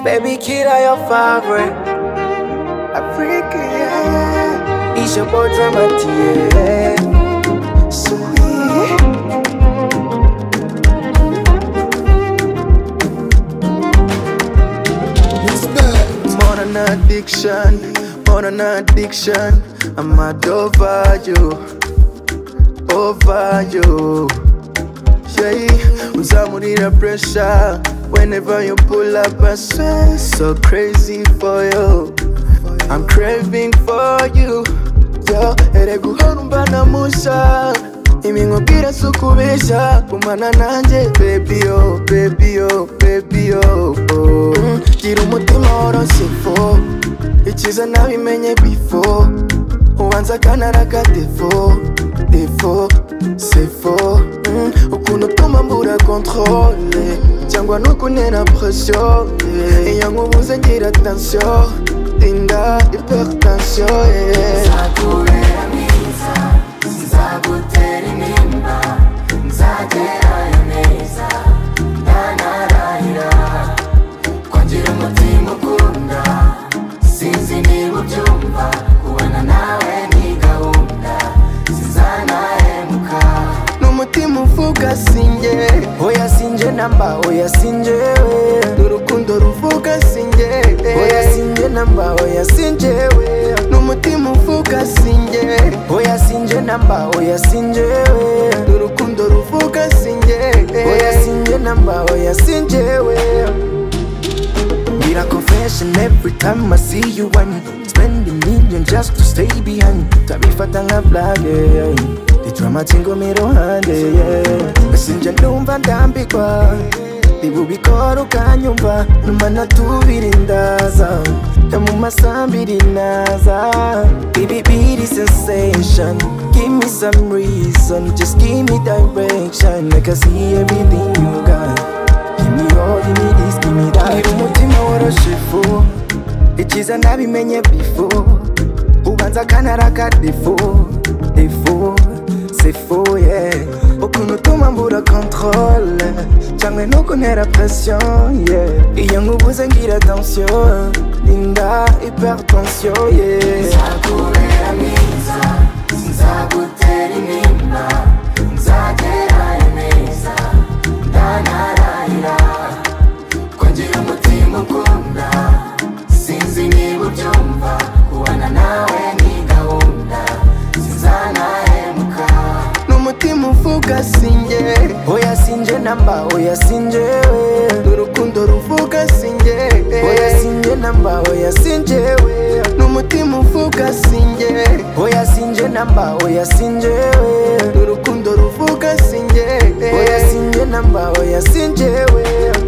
baby, kid, I your favorite. Africa, yeah. It's your boy, Dramatia. Sweet. More than addiction, more than addiction. I'm mad over you, over you. Yeah, uzamurira pressure whenever you pull up. I swear, so crazy for you. I'm craving for you. Yo, ere guhana na musha. Iminkubwira si ukubeshya gumana nanjye baby yo baby yo baby yo oh. Mm, gira umutima woroshye fo icyiza nabimenye before ubanza akanara ka defo defo sefo mm, ukuntu utuma mbura kontrole cyangwa n'ukuntera presiyo yeah. iyo nkubuze ngira atansiyo inda ipertansiyo yeah. Nzakubera mwiza, nzagutera intimba, nzagerayo neza, ntanarahira. Ko ngira umutima ukunda, sinzi niba ubyumva, kubana nawe ni gahunda, sinzanahemuka. n'umutima uvuga sinjye oya sinjye namba oya sinjye n'urukundo ruvuga sinjye oya sinjye namba oya sinjye n'umutima uvuga sinjye oya sinjye namba oya sinjye n'urukundo ruvuga sinjye oya sinjye namba oya sinjye Need a confession every time I see you I'm spending million just to stay behind Tabifata nga black yeah Ditrama tingo mirohande yeah Sinja numva ndambikwa Ibubikora ukanyumva Numa natubiri ndaza Ya mu masambiri naza Ibibiri sensation Give me some reason Just give me direction I can see everything you got Give me all you need is give me that Ngira umutima woroshe fo Icyiza nabimenye bifo Ubanza akanara ka defo Defo C'est faux yeah Ukuntu utuma mbura controle Cyangwa n'ukuntera pression yeah Iyo nkubuze ngira attention Linda hypertension yeah Nzakubera mwiza, nzagutera intimba, nzagerayo neza, ntanarahira. Ko ngira umutima ukunda, sinzi niba ubyumva, kubana nawe ni gahunda, sinzanahemuka. n'umutima uvuga sinjye oya sinjye namba oya sinjye n'urukundo ruvuga sinjye oya sinjye namba oya sinjye n'umutima uvuga sinjye oya sinjye namba oya sinjye n'urukundo ruvuga sinjye oya sinjye namba oya sinjye